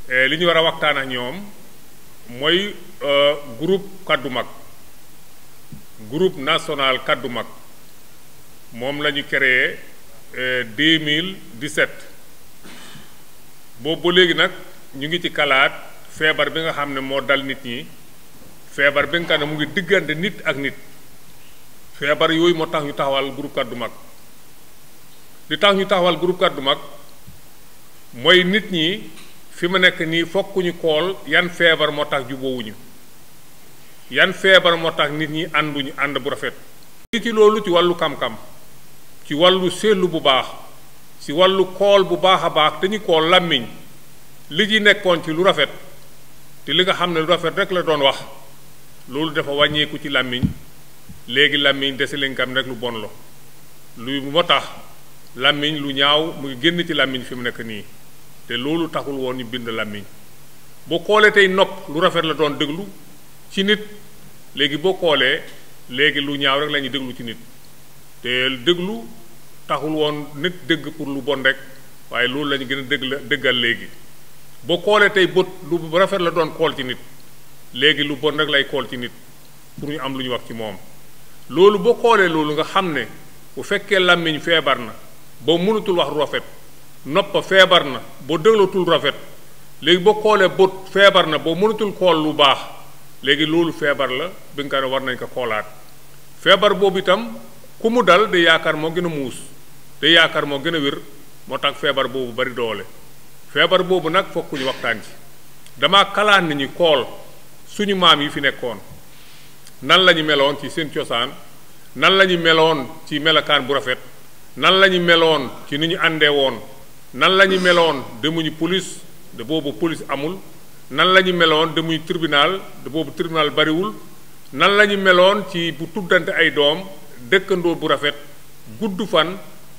li ñu war a waxtaan ak ñoom mooy groupe kaddu mag groupe national kaddu mag moom la ñu créé 2017 boobu ba léegi nag ñu ngi ci kalaat feebar bi nga xam ne moo dal nit ñi feebar bi nga xam ne mu ngi diggante nit ak nit feebar yooyu moo tax ñu taxawal groupe kaddu mag li tax ñu taxawal groupe kaddu mag mooy nit ñi fi mu nekk nii fokk ñu xool yan feebar moo tax jubóowuñu yan feebar moo tax nit ñi ànduñu ànd bu rafet. ci loolu ci wàllu kam-kam ci wàllu seetlu bu baax ci wàllu xool bu baax a baax dañu xool làmmiñ li ci nekkoon ci lu rafet te li nga xam ne lu rafet rek la doon wax loolu dafa wàññeeku ci làmmiñ léegi làmmiñ dese leen kam rek lu bon la lu moo tax làmmiñ lu ñaaw mu ngi génn ci làmmiñ fi mu nekk nii te loolu taxul woon ñu bind làmmiñ boo xoolee tey nopp lu rafet la doon déglu ci nit léegi boo xoolee léegi lu ñaaw rek la ñuy déglu ci nit te déglu taxul woon nit dégg pour lu bon rek waaye loolu la ñu gën a dégg la déggal léegi boo xoolee tey bët lu rafet la doon xool ci nit léegi lu bon rek lay xool ci nit pour ñu am lu ñu wax ci moom loolu boo xoolee loolu nga xam ne bu fekkee làmmiñ feebar na boo mënatul wax lu rafet nopp feebar na boo déglatul rafet léegi boo xoolee bët feebar na boo mënatul xool lu baax léegi loolu feebar la bi nga xam ne war nañ ko xoolaat feebar boobu itam ku mu dal day yaakaar moo gën a muus day yaakaar moo gën a wér moo tax feebar boobu bari doole feebar boobu nag fokk ñu waxtaan ci dama kalaat ni ñu xool suñu maam yi fi nekkoon nan la ñu meloon ci seen cosaan nan la ñu meloon ci melokaan bu rafet nan la ñu meloon ci ni ñu àndee woon nan la ñu meloon demuñu police de boobu police amul nan la ñu meloon demuñu tribunal de boobu tribunal bariwul nan la ñu meloon ci bu tuddante ay doom dëkkandoo bu rafet gudd fan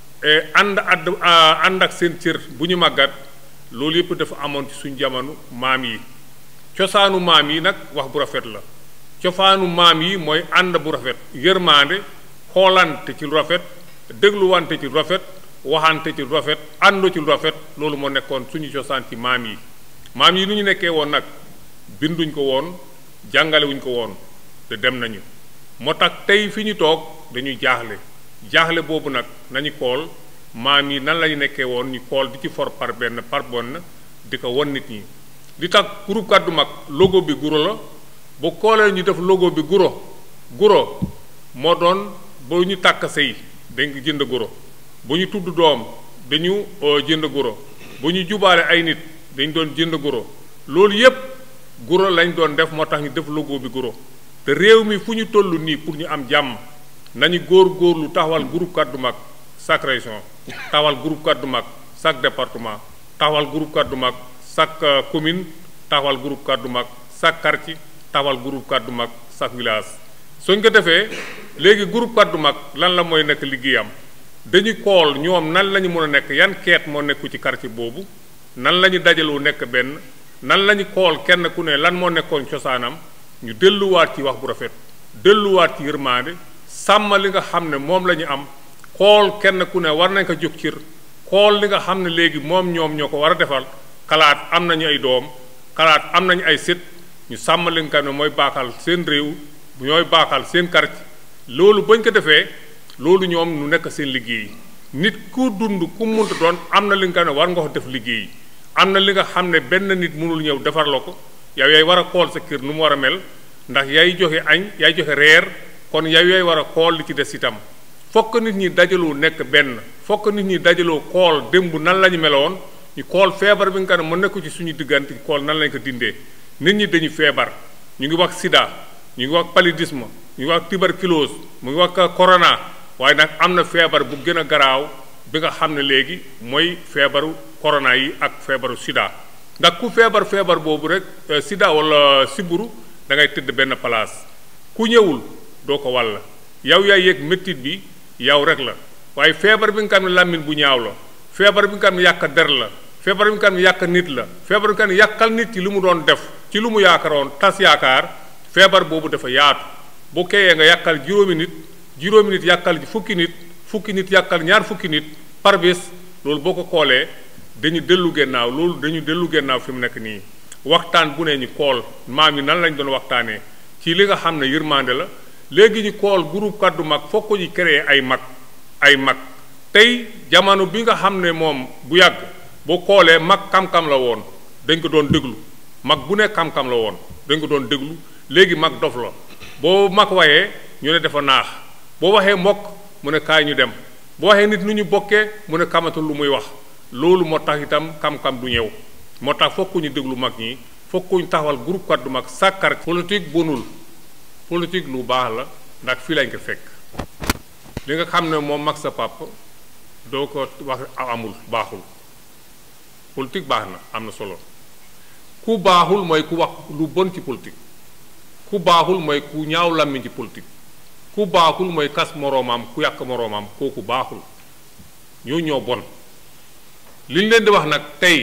ànd àdd ànd ak seen cër bu ñu màggat loolu yëpp dafa amoon ci suñu jamono maam yi cosaanu maam yi nag wax bu rafet la cosaanu maam yi mooy ànd bu rafet yërmaande xoolante ci lu rafet dégluwante ci lu rafet waxante ci lu rafet àndo ci lu rafet loolu moo nekkoon suñu cosaan ci maam yi maam yi nu ñu nekkee woon nag binduñ ko woon jàngalewuñ ko woon te dem nañu moo tax tey fi ñu toog dañuy jaaxle jaaxle boobu nag nañu xool maam yi nan lañu nekkee woon ñu xool di ci for par benn par benn di ko won nit ñi li tax groupe kaddu mag logo bi guro la bu xoolee ñu def logo bi guro guro moo doon ba ñu tàkk sëy dañ jënd guro bu ñu tudd doom dañu jënd guro bu ñu jubaale ay nit dañ doon jënd guro loolu yépp guro lañ doon def moo tax ñu def logo bi guro te réew mi fu ñu toll nii pour ñu am jàmm nañu góor góorlu taxawal groupe kaddu mag chaque région taxawal groupe kaddu mag chaque département taxawal groupe kaddu mag chaque commune taxawal groupe kaddu mag chaque quartier taxawal groupe kaddu mag chaque village suñ ko defee léegi groupe kaddu mag lan la mooy nekk liggéeyam dañu xool ñoom nan la ñu mën a nekk yan keet moo nekku ci quartier boobu nan la ñu dajaloo nekk benn nan la ñu xool kenn ku ne lan moo nekkoon cosaanam ñu delluwaat ci wax bu rafet delluwaat ci yërmaande sàmm li nga xam ne moom la ñu am xool kenn ku ne war nañ ko jóg cir xool li nga xam ne léegi moom ñoom ñoo ko war a defal xalaat am nañu ay doom xalaat am nañu ay sët ñu sàmm li nga xam ne mooy baakal seen réew ñooy baakal seen quartier loolu bañ ko defee loolu ñoom ñu nekk seen liggéey nit ku dund ku munta doon am na li nga xam ne war nga ko def liggéey am na li nga xam ne benn nit mënul ñëw defar la ko yow yaay war a xool sa kër nu mu war a mel ndax yaay joxe añ yaay joxe reer kon yow yaay war a xool li ci des itam fokk nit ñi dajaloo nekk benn fokk nit ñi dajaloo xool démb nan la ñu meloon ñu xool feebar bi nga xam ne mën nekku ci suñu diggante xool nan lañ ko dindee nit ñi dañu feebar ñu ngi wax sida ñu ngi wax paludisme ñu ngi wax tuberculose mu ngi wax corona waaye nag am na feebar bu gën a garaaw bi nga xam ne léegi mooy feebaru corona yi ak feebaru sida ndax ku feebar feebar boobu rek sida wala siburu da ngay tëdd benn place ku ñëwul doo ko wàll yow yaay yëg méttit bi yow rek la waaye feebar bi nga xam ne làmmiñ bu ñaaw la feebar bi nga xam ne yàq der la feebar bi nga xam ne yàq nit la feebar bi nga xam ne yàqal nit ci li mu doon def ci lu mu yaakaaroon tas yaakaar feebar boobu dafa yaatu bu keyee nga yàqal juróomi nit juróomi nit yàqal fukki nit fukki nit yàqal ñaar fukki nit par bés loolu boo ko xoolee dañu dellu gennaaw loolu dañu dellu gennaaw fi mu nekk nii waxtaan bu ne ñu kool maam yi nan lañ doon waxtaanee ci li nga xam ne yërmande la léegi ñu kool groupe kaddu mag foog ko ñu créer ay mag ay mag tey jamono bi nga xam ne moom bu yàgg boo koolee mag kam-kam la woon dañ ko doon déglu mag bu ne kam-kam la woon dañ ko doon déglu léegi mag dof la boo mag wayee ñu ne dafa naax boo waxee mbokk mu ne kaay ñu dem boo waxee nit nu ñu bokkee mu ne kamatul lu muy wax loolu moo tax itam kam-kam du ñëw moo tax fokk ñu déglu mag ñi fokk ñu taxawal groupe kaddu mag sàkkar politique bonul politique lu baax la ndax fii lañ ko fekk li nga xam ne moom mag sa papa doo ko wax amul baaxul politique baax na am na solo ku baaxul mooy ku wax lu bon ci politique ku baaxul mooy ku ñaaw làmmiñ ci politique ku baaxul mooy kas moroomam ku yàq moroomam kooku baaxul ñoo ñoo bon li ñu leen di wax nag tey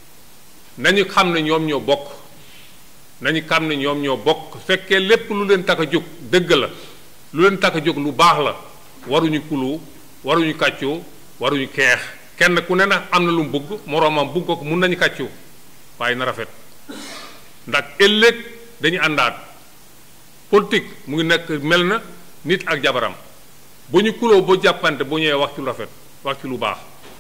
nañu xam ne ñoom ñoo bokk nañu xam ne ñoom ñoo bokk fekkee lépp lu leen tax a jóg dëgg la lu leen tax a jóg lu baax la waruñu kulu waruñu kàccoo waruñu keex kenn ku ne nag am na lu mu bëgg moroomam bëgg ko mun nañu kàccoo waaye na rafet ndax ëllëg dañu àndaat politique mu ngi nekk mel na nit ak jabaram bu ñu kuloo ba jàppante bu ñëwee wax ci lu rafet wax ci lu baax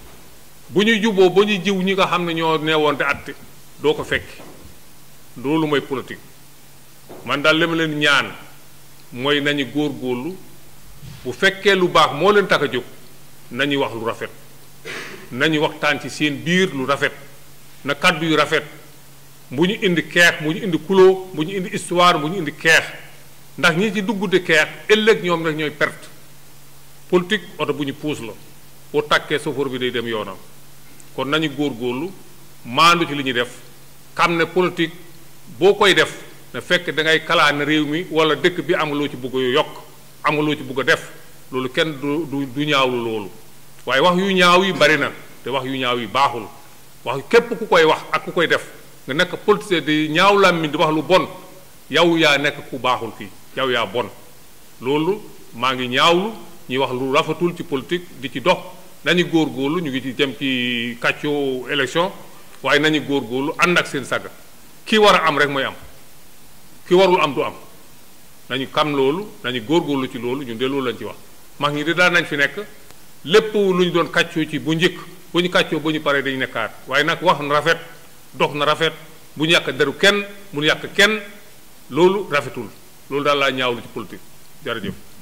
bu ñuy juboo ba ñuy jiw ñi nga xam ne ñoo neewoon te atte doo ko fekk loolu mooy politique man daal li ma leen ñaan mooy nañu góor-góorlu bu fekkee lu baax moo leen tax a jóg nañu wax lu rafet nañu waxtaan ci seen biir lu rafet na kàddu yu rafet bu ñu indi keex bu ñu indi kuloo bu ñu indi histoire bu ñu indi keex ndax ñi ci dugg di keex ëllëg ñoom rek ñooy perte politique oto bu ñu puus la boo tàkkee chauffeur bi day dem yoonam kon nañu góor-góorlu maandu ci li ñuy def xam ne politique boo koy def na fekk da ngay kalaane réew mi wala dëkk bi am loo ci bëgg a yokk am loo ci bëgg a def loolu kenn du du du ñaawlu loolu waaye wax yu ñaaw yi bari na te wax yu ñaaw yi baaxul wax képp ku koy wax ak ku koy def nga nekk politicien di ñaaw làmmiñ di wax lu bon yow yaa nekk ku baaxul fii yow yaa bon loolu maa ngi ñaawlu ñuy wax lu rafetul ci politique di ci dox nañu góorgóorlu ñu ngi ci jëm ci kàccoo élection waaye nañu góorgóorlu ànd ak seen saga ki war a am rek mooy am ki warul am du am nañu xam loolu nañu góorgóorlu ci loolu ñun de loolu lañ ci wax mag ñi de daan nañ fi nekk lépp lu ñu doon kàccoo ci bu njëkk bu ñu kàccoo bu ñu paree dañu nekkaat waaye nag wax na rafet dox na rafet bu ñu yàq deru kenn bu ñu yàq kenn loolu rafetul loolu daal laa ñaawlu ci politique jërëjëf